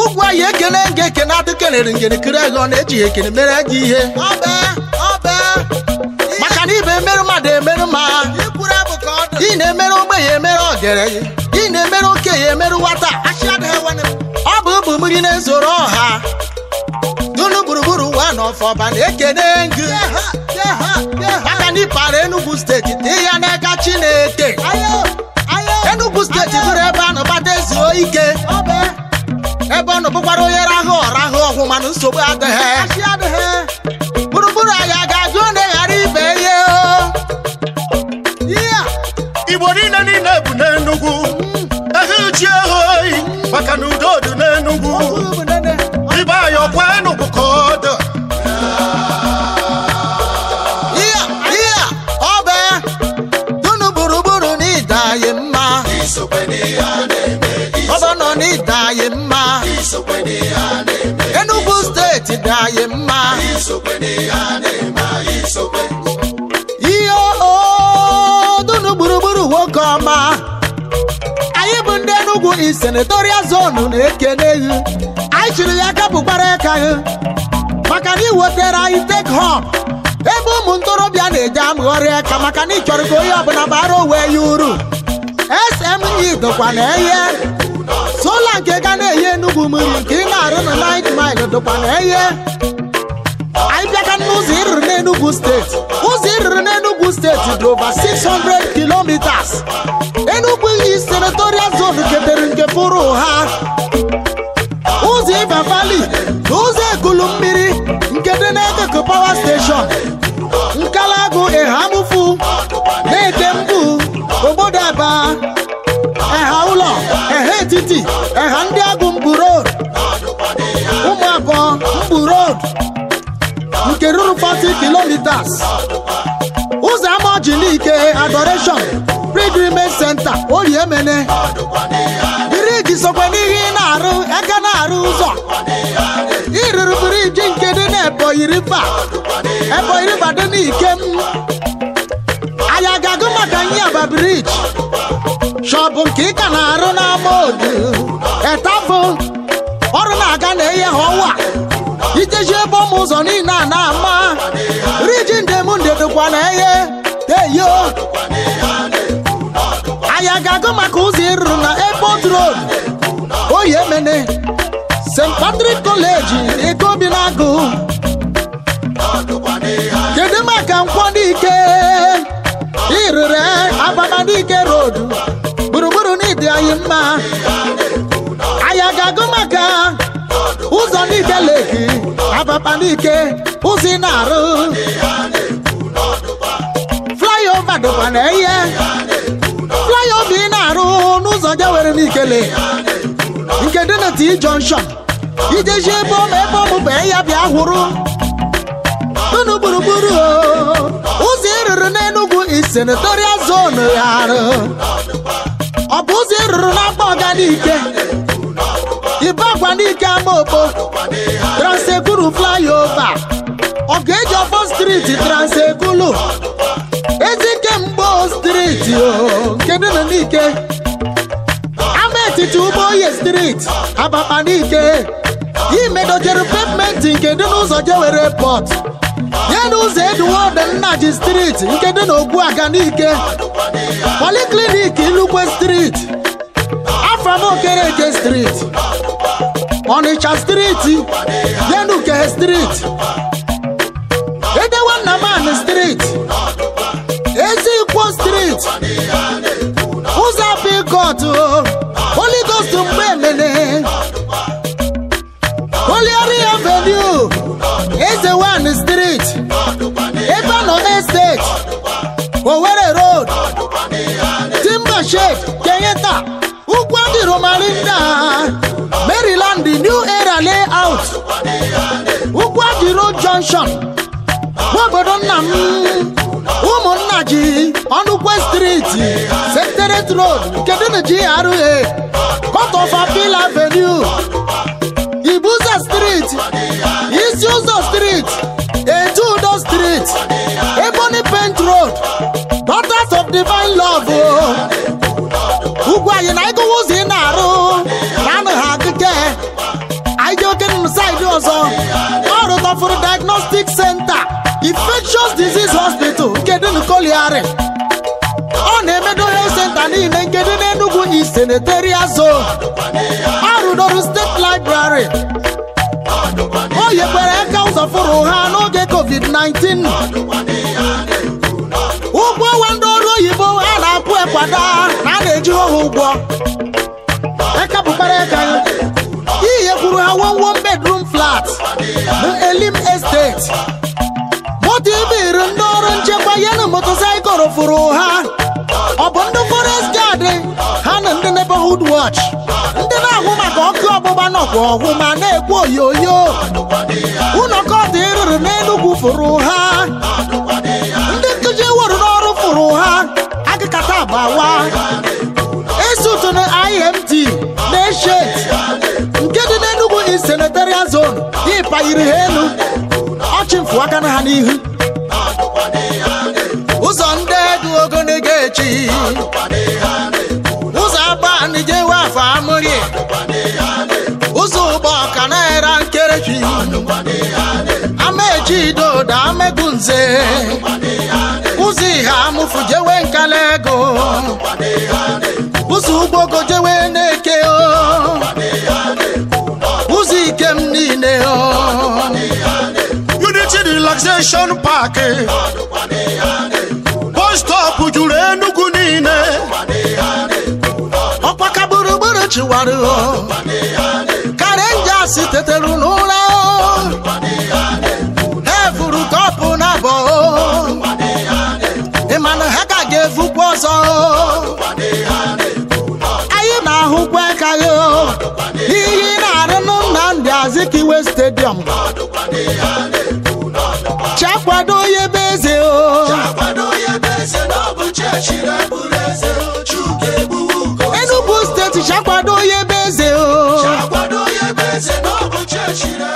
ugwu anyị ekene nga ekene adị kelere ngene kiri ego ọ na-eji ya ekene mere gị ihe maka na ibe emerụ mmadụ emerụ ma ị na-emerụ ogbenye emerụ ọgaranya ị na-emerụ okenye emerụ nwata ọ bụ ụbụ mmiri na-ezoro ọha dunu gburugburu ụwa na ọfọba na-ekene ngị maka na ịpara Enugu steeti dị ya n'aka Chineke Enugu steeti bụrụ ebe a nọbata ezuo ike ebe ọ nọ bụkwara onye rahụ ọrahụ ọhụ mana nsogbu adịghị gburugburu anyị a ga-ajụ na ghara ibe ihe igbo niile niile bụ n'enugwu ehe ji ehe oyi maka na udo dị n'enugwu ibe anyị ọkwa enugwu ka ọ dị ihe ihe ọ bụ dunu gburugburu na ịda anyị mma ọbọ nọ na ịda anyị mma Enugu steeti dị anyị mma ihe o dunu gburugburu nwoke ọma anyị bụ ndị Enugu East senatorial zone na-ekene gị anyị chiri ya kapụkwara aka gị maka na iwetara anyị take home ebe ụmụ ntorobịa na-eje amụgharị aka maka na ị chọrọ ka onye ọbụla bara onwe ya uru SME dịkwa na eye sola nke ga na-eyi Enugu mmiri nke ị na-arụ na 9 mile dịkwa na eye anyị bịaka n'ụzọ ịrụrụ n'Enugu steeti ụzọ ịrụrụ n'Enugu steeti dị over 600 kilometers Enugu East senatorial zone ketere nke pụrụ ha ụzọ Iba Valley na ụzọ ekulu mmiri nke dị n'Ekeke power station Nkalagu Ehamufu na-eke mbu obodo Aba eha ụlọ eha etiti eha ndị agụ mbu road ụmụ abụọ mbu road nke ruru 40 kilometers ụzọ ama Ojilike adoration pilgrimage center Oriemene biriji sokwa n'ihe ị na-arụ aka na-arụ ụzọ ịrụrụ biriji nke dị na Ebonyi River Ebonyi River dị n'ikem anyị aga-agụ maka Nyaba biriji shọpụ nke ị ka na-arụ n'ama odu etafụ ọrụ na-aga na eye ha ọwa iteji ebe ụmụ ụzọ niile a na-ama riji ndemnde dịkwa na eye teyo anyị ga-agụ maka ụzọ ịrụrụ na airport road Oyemene St. Patrick College Ikobi na-agụ kedu maka nkwọdike ịrụrụ abamadike road gburugburu n'ịdị anyị mma anyị ga-agụ maka ụzọ n'ike leki abamadike ụzọ ị na-arụ flyover dịkwa na ihe flyover ị na-arụ n'ụzọ jewere n'ikele nke dị na T junction ijeji ebe ọma ebe ọmụbụ ya bịa hụrụ unu gburugburu o. ụzọ ịrụrụ n'Enugu East senatorial zone ya arụ ọ bụ ụzọ ịrụrụ n'akpa ọganike ibe akwa n'ike amaokpo transekulu flyover ọ ga-eji ọfọ striti transekulu ezike mgbo striti o nke dị na n'ike ama etiti ụgbọoye striti abakpa n'ike imedojere pavementi nke dị n'ụzọ jewere pọt ya na ụzọ eduwod nnaji striti nke dị n'ogbuaga n'ike poliklinik ilukwe striti afamokereke striti ọnịcha striti yenuke striti edewe nnaman striti ezikwo striti ụzọ pikọt Holy Ghost mgbe emene Oliori Avenue Eze One Street Ebano Estate Owerri Road Timber Shade Kenyata Ugwandi Romalinda Maryland New Era Layout Ugwandi Road Junction Nwaobodo nna m ụmụnna ji ọnụkwe striti Secretariat Road nke dị na GRA Court of Appeal Avenue Ibuza Street Isi Ụzọ Street Eju Udo Street Ebony Paint Road Daughters of Divine Love o. ugwu anyị na ịgụwa ụzọ ị na-arụ na anụ ha akụke Rose Disease Hospital nke dị n'Ikoliari ọ na-emedo health center niile nke dị n'Enugu East Senatorial Zone ọ rụdoro steeti library o nyekwara aka ụzọ fụrụ ha n'oge covid-19 ụgwọ ọnwa ndị ọrụ oyibo a na-akwụ ekwada na a na-eji ha ụgwọ aka bụkwara aka ya ihe kwuru ha one one bedroom flat na elim estate moto ibiri ndị ọrụ nchekwa ya na motosaịkụl fụrụ ha ọ bụ ndị forest guard ha na ndị neighborhood watch ndị na-ahụ maka ọkụ ọgbụgba nọkwa ọhụ ma na-ekwu oyoyo ụlọ kọtụ ịrụrụ n'enugwu fụrụ ha ndị nkụzi were n'ọrụ fụrụ ha agịkata agbawa esutu na imt na-eshet nke dị n'enugwu East senatorial zone ịpayiri ha elu ọchịmfụ aka na ha n'ihu ụzọ ndị dị ogologo echi ụzọ agbanị jewe afọ amụrị ụzọ ụgbọ ọka na-era nkerechi amechi dodo amegu nze ụzọ ihe amụfụ jewe nkala ego ụzọ ụgbọgo jewe na-eke o ụzọ ikem niile o unity relaxation park bus stop juru enugu niile ọkpaka gburugburu chiwara o karenjas tetere n'ụra o ha furu kọpụ na abọ o ịmana ha ka ga-efukwa ọzọ o anyị na-ahụkwa ka ya o ihe ị na-arụ na Nnamdi Azikiwe stadium chakwado ya ebe eze o Enugu steeti chakwado ya ebe eze o